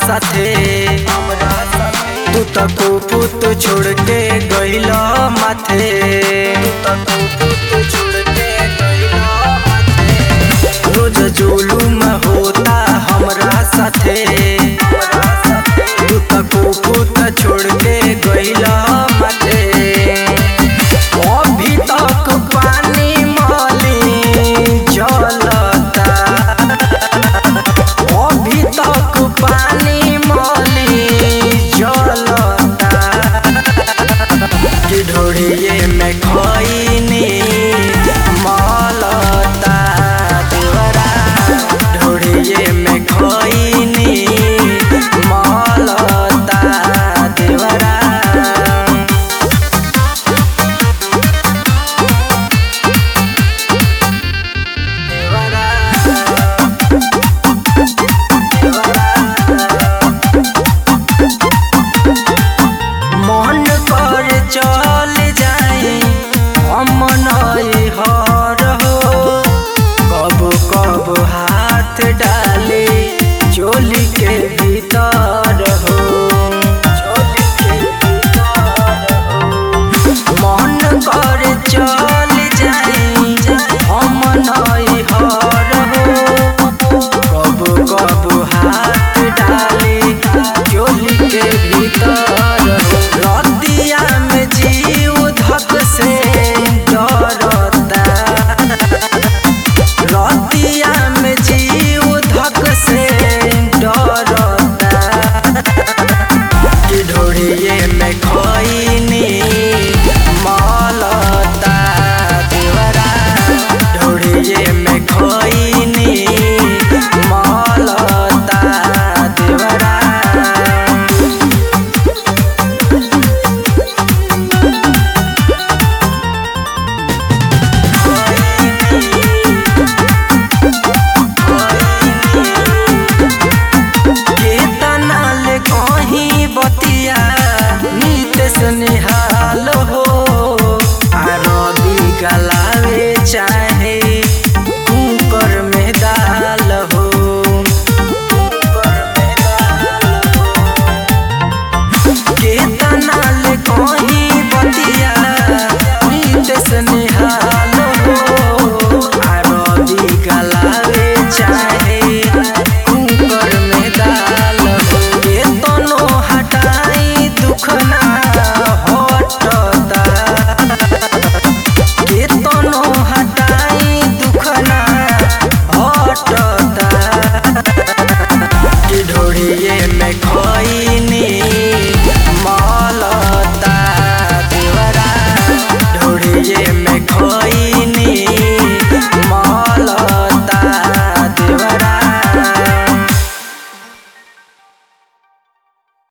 साथे हमरा साथे तू तो कुपुत छोड़ के गइला माथे तू तो कुपुत छोड़ के गइला माथे रोज जुलुम होता हमरा साथे हमरा साथे तू तो कुपुत छोड़ के गइला माथे अभी तक पानी मली जलता अभी तक पानी मली जलता कि ढोड़िए में खैनी मलता देवरा ढोड़िए में खैनी मलता देवरा मन पर चल जाई हम नई हर हो कब कब हाथ डाले चोली के भीतर हो चोली के भीतर हो मन कर चल